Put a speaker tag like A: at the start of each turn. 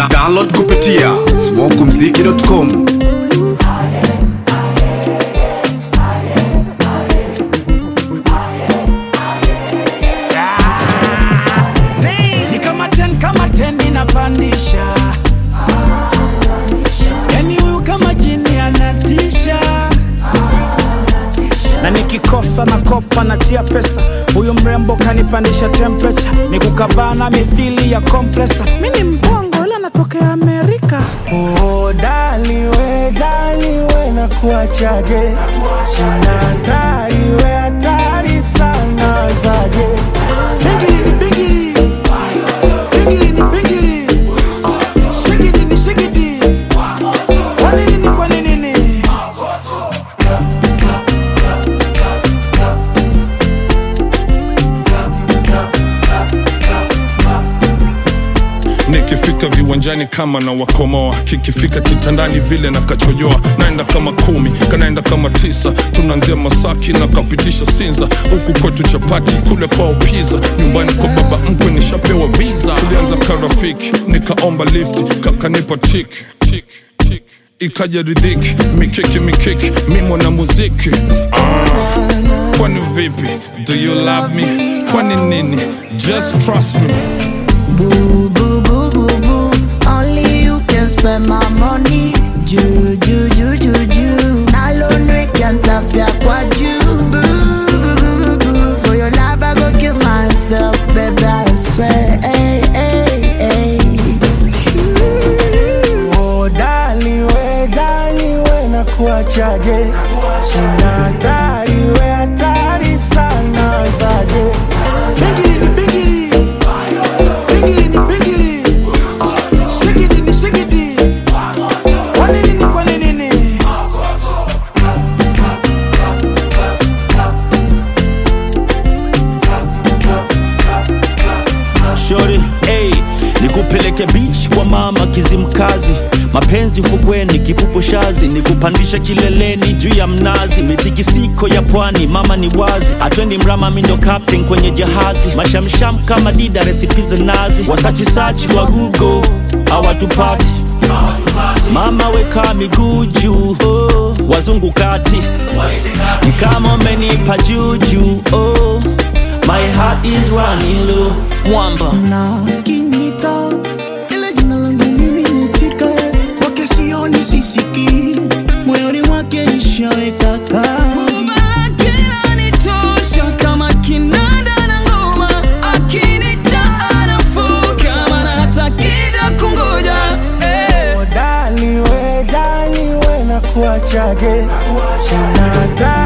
A: Da download kupitia smokumziki.com.
B: ni kama ten kama ten inapandisha yani huyu kama jini anatisha na nikikosa na kopa natia pesa huyu mrembo kanipandisha temperature ni kukabana mithili ya kompresa mi ni mbongo ila natokea amerika
C: Oh, dali we, dali we, nakuachaje? Una hatari we, hatari sana zaje?
B: Bigili, bigili. Bigili ni bigili. Shigidi ni shigidi. Kwa nini ni kwa nini ni?
D: nikifika viwanjani kama na wakomoa kikifika kitandani vile na kachojoa naenda kama kumi kanaenda kama tisa tunaanzia masaki na kapitisha sinza huku kwetu chapati kule kwao piza nyumbani kwa baba mkwe nishapewa visa tulianza karafiki nikaomba lift kakanipa tik tik tik ikaja ridhiki mikiki mikiki mi mwana muziki ah. kwani vipi do you love me kwani nini just trust me
E: Boo, boo, boo, boo, boo. Only you can spend my money. Ju, ju, ju, ju, ju. Alone we can't tafia kwa ju. Boo, boo, boo, boo, boo. For your love, I go kill myself, baby, I swear. Hey, hey, hey.
C: Oh, dali we, dali we, nakuachaje? Una hatari we, hatari sana zaje?
B: Bigili, bigili. Bigili ni bigili. Shigidi ni shigidi. Kwa nini ni kwa nini ni?
F: shori hey, nikupeleke beach kwa mama kizimkazi mapenzi ufukweni kipupo shazi nikupandisha kileleni juu ya mnazi mitikisiko ya pwani mama ni wazi atwendi mrama mindo captain kwenye jahazi mashamsham kama dida resipi za nazi wasachisachi wa google hawatupati mama weka miguu juu oh, wazungu kati ni kama umenipa juju oh, my heart is running low mwamba
E: na kinita ile jina langu mimi ni chika kwake sioni sisiki moyoni mwake ishaweka kaa
C: Oh, dali we, dali we, nakuachaje? Una hatari